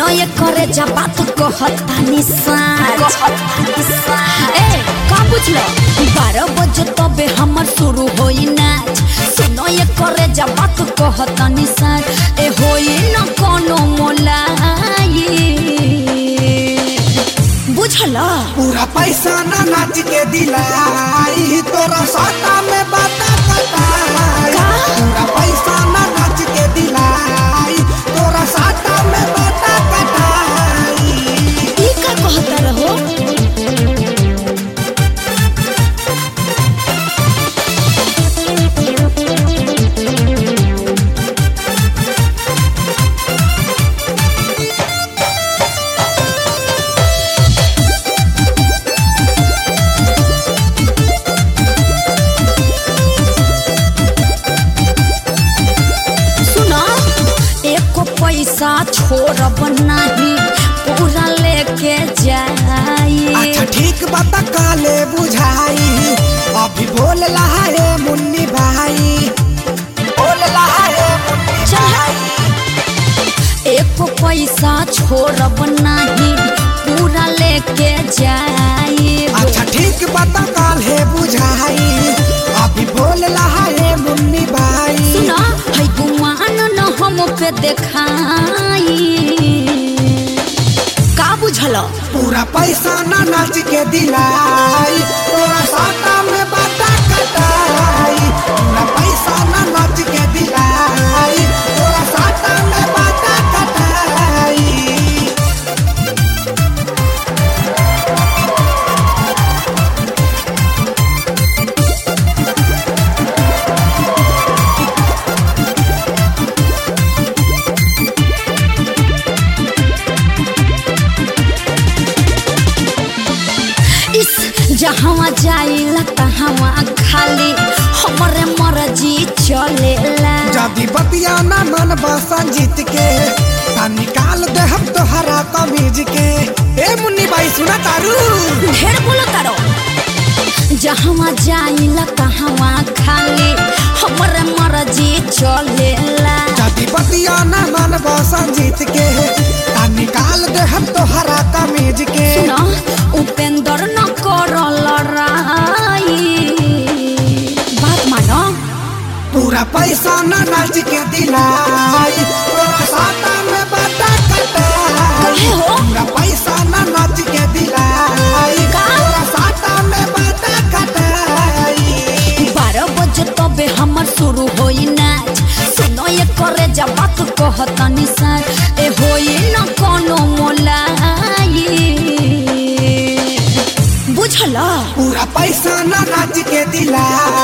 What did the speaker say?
ये करे जा बात कहतानी साच ए का बुझलो बारह बजे तबे हमर शुरू होई नाच सुनो ये करे जा बात कहतानी साच ए होई न कोनो मोलाई बुझला पूरा पैसा ना नाच के दिलाई तोरा साटा में बाता कटाई का? पूरा पैसा ना नाच के दिलाई तोरा साटा में बाता कटाई ई का कहता रहो सुनो एको पैसा छोड़ब नहीं पूरा लेके जाई अच्छा ठीक बात काले बुझाई अभी बोल रहा है मुन्नी भाई बोल रहा है मुन्नी चल। भाई एको पैसा छोड़ब नहीं पूरा लेके जाई अच्छा ठीक बात काले बुझाई अभी बोल रहा है मुन्नी भाई सुनो है गुमान न हम पे देखाई का बुझलो पूरा पैसा ना नाच के दिलाई तोरा साटा में बाटा कटाई पूरा पैसा ना नाच के दिलाई तोरा साटा में बाटा कटाई इस जहाँ जाइला तहाँ खाली हमरे मर्जी चलेला जदी बतिया ना मन बसन जीत के ता निकाल दे हम तोहरा कमीज के ए मुन्नी भाई सुना तारू ढेर बोलो तारो जहाँ जाइला तहाँ खाली हमरे मर्जी चलेला जदी बतिया ना मन बसन जीत के ता निकाल दे हम तोहरा कमीज के सुनो उपेंद्र न कर लड़ाई बात मानो पूरा पैसा ना नाच के दिलाई तोरा साटा में बाटा कटाई कहे हो पूरा पैसा ना नाच के दिलाई का? तोरा साटा में बाटा कटाई बारह बजे तबे हमर शुरू होई नाच सुनो ये करे जा बात कहतानी साथ ए होई न कोनो मोलाई बुझला पूरा पैसा ना नाच के दिलाई